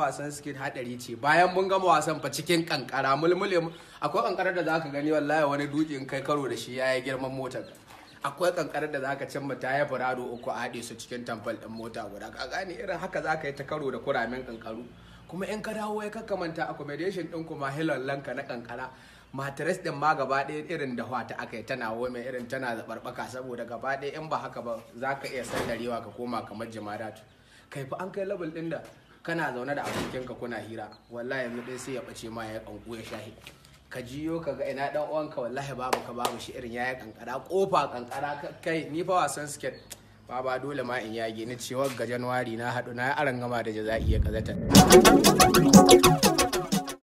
wasan skate hadari ce bayan mun gama wasan fa cikin kankara mulmule mu- akwai kankarar da zaka gani wallahi wani dutse in kai karo da shi yayi girman motar akwai kankarar da zaka cimma ta ya farado uku a haɗe su cikin tamfal ɗin mota guda ka gane irin haka zaka yi ta karo da kuramen kankaru kuma in ka dawo ya kakamanta accommodation ɗin kuma hilallanka na kankara matres din ma gaba ɗaya irin da ta aka yi tana wai mai irin tana zaɓarɓaka saboda gaba ɗaya in ba haka ba za ka iya sandarewa ka koma kamar jamaratu kai fa an kai level ɗin da kana zaune da abokinka kuna hira wallahi yanzu dai sai ya ɓace ma ya ƙanƙu ya shahi ka jiyo ka ga ina ɗan uwanka wallahi babu ka babu shi irin ya kankara kofa kankara ka- kai ni fa wasan sket ba ba dole ma in yage ni cewa ga januwari na haɗu na aran gama da jaza'i ya kazata